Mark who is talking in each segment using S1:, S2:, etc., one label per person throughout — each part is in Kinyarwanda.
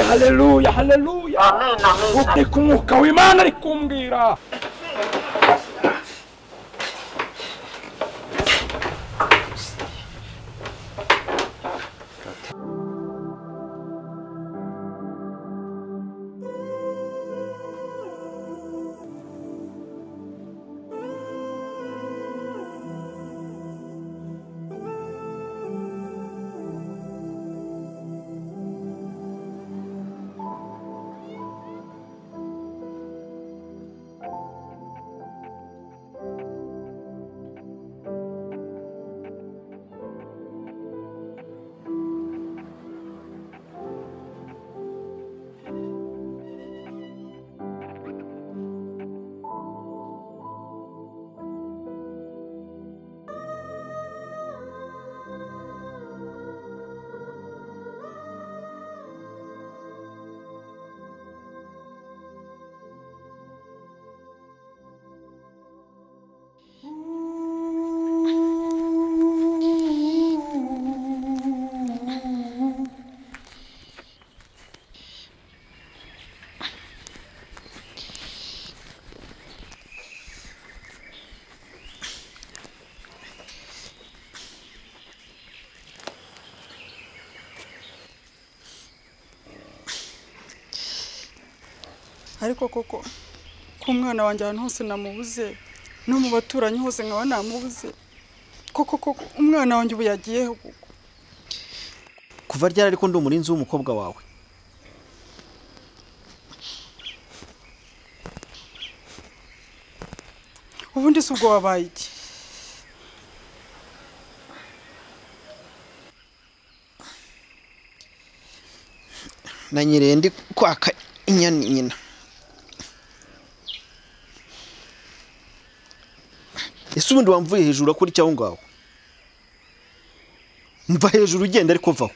S1: haleluya haleluya ukuri k'umwuka w'imana ari kumbwira
S2: ariko koko ku mwana wanjye ahantu hose namubuze no mu baturanyi hose nkaba namubuze koko koko umwana wanjye ubu yagiyeho koko
S3: kuva ryari ariko ndi umurinzi w'umukobwa wawe
S2: ubundi si ubwo wabaye iki
S3: nanyereye ndi kwaka inyana nyina ese ubundi wamvuye hejuru akora icyaho ngaho mva hejuru ugenda ariko vaho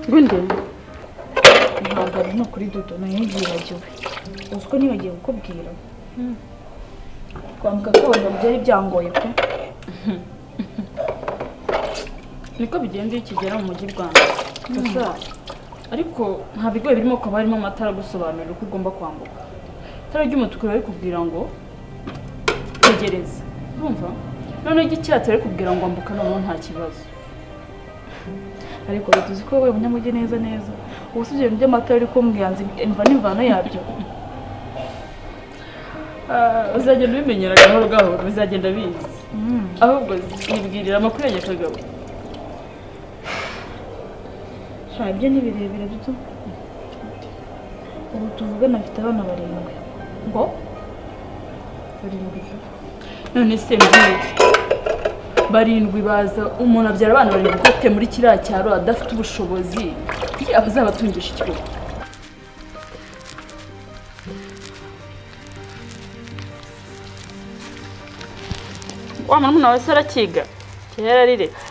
S4: Bindi ntabwo ari no kuri dodo nayo yibagiwe uzi ko nibagiwe kukubwira kwambuka kwabona byari byangoye pe
S5: niko bigenda iyo ukigera mu mujyi rwanda gusa ariko nta bigoye birimo kuba harimo amatara agusobanurira uko ugomba kwambuka itara ry'umutuku riba rikubwira ngo tegereza urumva noneho iry'icyatsi riba rikubwira ngo ambuka noneho nta kibazo
S4: ariko tuzi ko wowe umunyamujyi neza neza ubu si ibyo bintu by'amatara uri kumbwira nzi imva n'imvano yabyo
S5: Ah, uzagenda ubimenyera gahoro gahoro bizagenda bizi ahubwo zibwirira amakuru yanjye kagabo
S4: nta ibyo ni birebire duto ubu tuvugana afite abana barindwi
S5: ngo
S4: barindwi
S5: none se mbwira barindwi baza umuntu abyara abana barindwi ukote muri kiriya cyaro adafite ubushobozi yaba azabatungisha ikigo wa murumuna wawe se arakiga kera yarariretse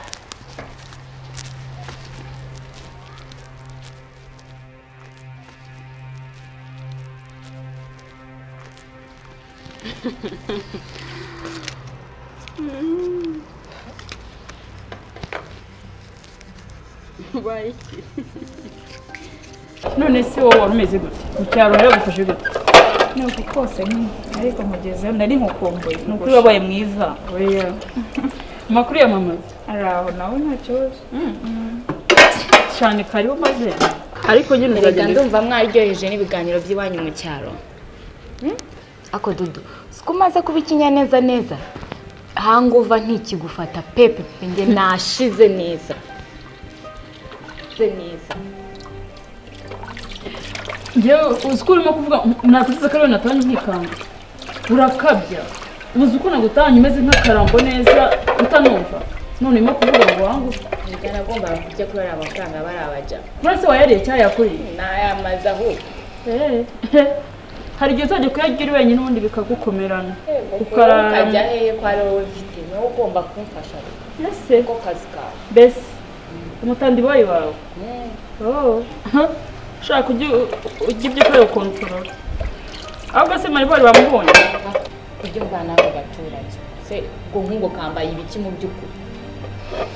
S5: none se wowe wari umeze gute mu cyaro yaragufashe gute
S4: ni uku kose nyine ariko nkugezeho nari nkukumbuye
S5: ni ukuri
S4: ukuri wabaye mwiza
S5: oya amakuru yamamaza
S4: ari aho nawe nta kibazo
S5: cyane kariho maze ariko nyine
S6: Erega
S5: uzagenda
S6: ndumva mwaryoheje n'ibiganiro by'iwanyu mu cyaro Hmm? ako dudu siko umaze kuba ikinyaneza neza hanguva ntikigufata pepe pe, njye nashize neza Nashize neza
S5: Njyewe uzi ko urimo kuvuga nakuriza akarere natanye nkikanga urakabya uzi uko nagutanye umeze nk'akarambo neza utanumva none urimo kuvuga ngo wangu
S6: Erega nagombaga kurya kuri ariya mafaranga barabaja
S5: mura se wayariye cyangwa yakuriye
S6: nayamaze ahubwo
S5: hari igihe uzajya kuyarya uri wenyine ubundi bikagukomerana
S6: ukajya
S5: ukarara
S6: hehe ko ari wowe mfite niwe ugomba kumfasha
S5: mbese
S6: ko kazi kawe
S5: mbese umutandibayi wawe
S6: Hmm.
S5: Oh. ushaka ujye ujya ibyo ukorera ukontorora ahubwo se maribori bamubonye
S6: kurya umvana abo baturage se ubwo nk'ubwo kambaye ibiki mu by'ukuri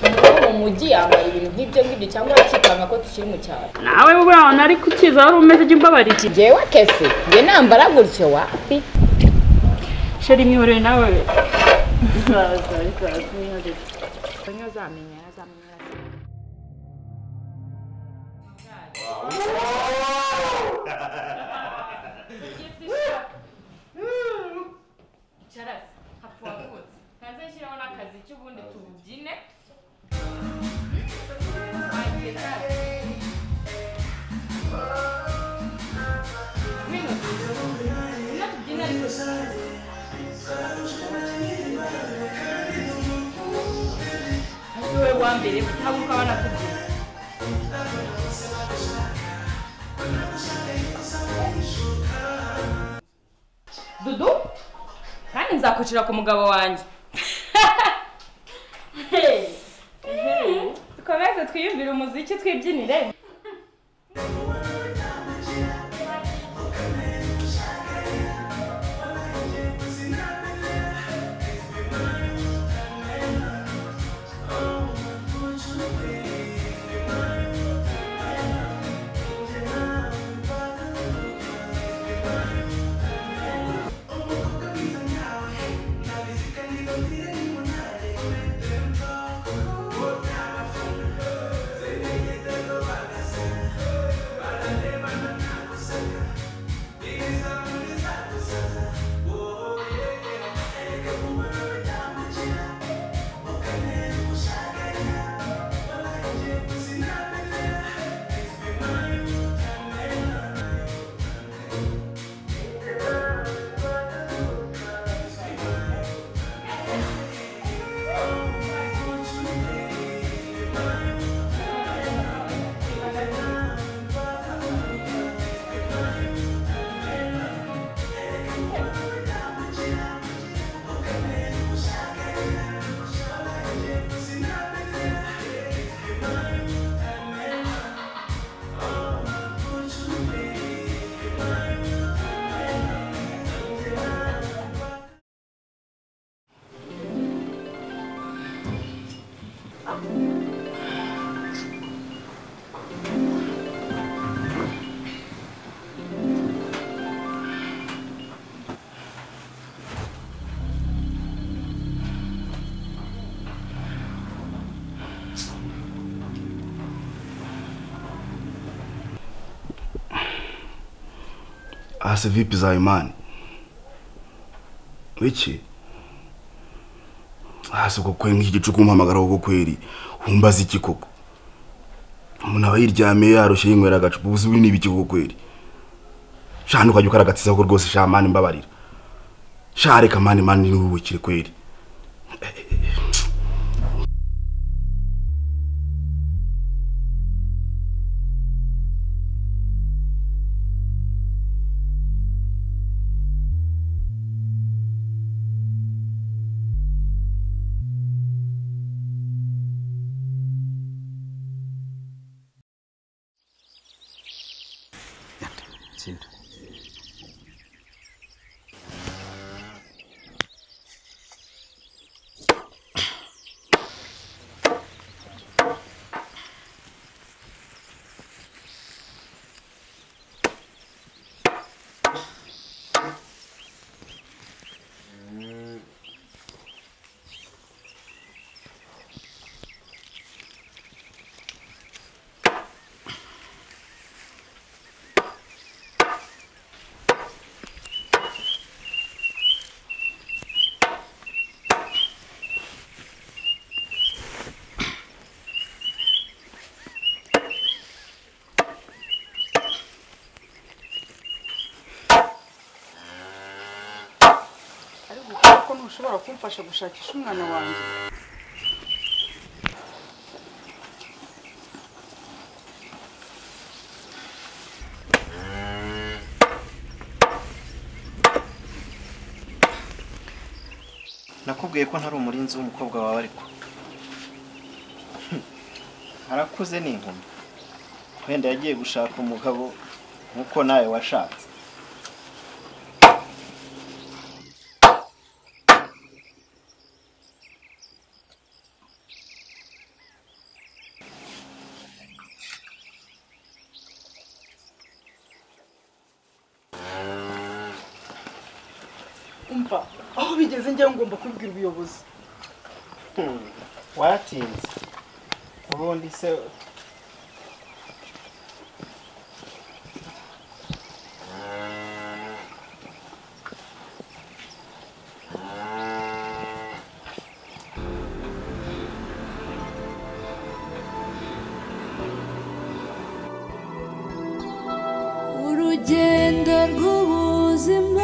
S6: Umugabo wo mu mujyi yambaye ibintu nk'ibyo ngibyo cyangwa akikanga ko tukiri mu cyaro
S5: nawe buriya nari kukiza wari umeze ujya umbabarira
S6: jyewe kese njye nambara gutyo wa
S5: sheri imwiboreye nawe izaza izaza
S6: ntuzamenya yazamenya
S5: dudu kandi nzakocera ku mugabo wanjye dukomeze twiyumvire umuziki twibyinire
S7: hasi vipi za imani wiki hasi uko kwe nk'iki gicu kumpamagara kuko kweri humbaza iki koko umuntu aba yiryamiye yarushye yinywera agacupa ubuze ubu ni ibiki koko kweri shana ukajya ukaragatisa ko rwose sha mani mbabarira shareka mani mani ni wowe kiri kweri
S2: ariko ukora ko ntushobora kumfasha gushakisha umwana wanjye
S3: nakubwiye ko ntari umurinzi w'umukobwa wawe ariko arakuze ni inkumi wenda yagiye gushaka umugabo nk'uko nawe washatse
S2: umva aho bigeze njyewe ngomba kubibwira ubuyobozi
S3: waratinze ubundi se
S8: urugendo rw'ubuzima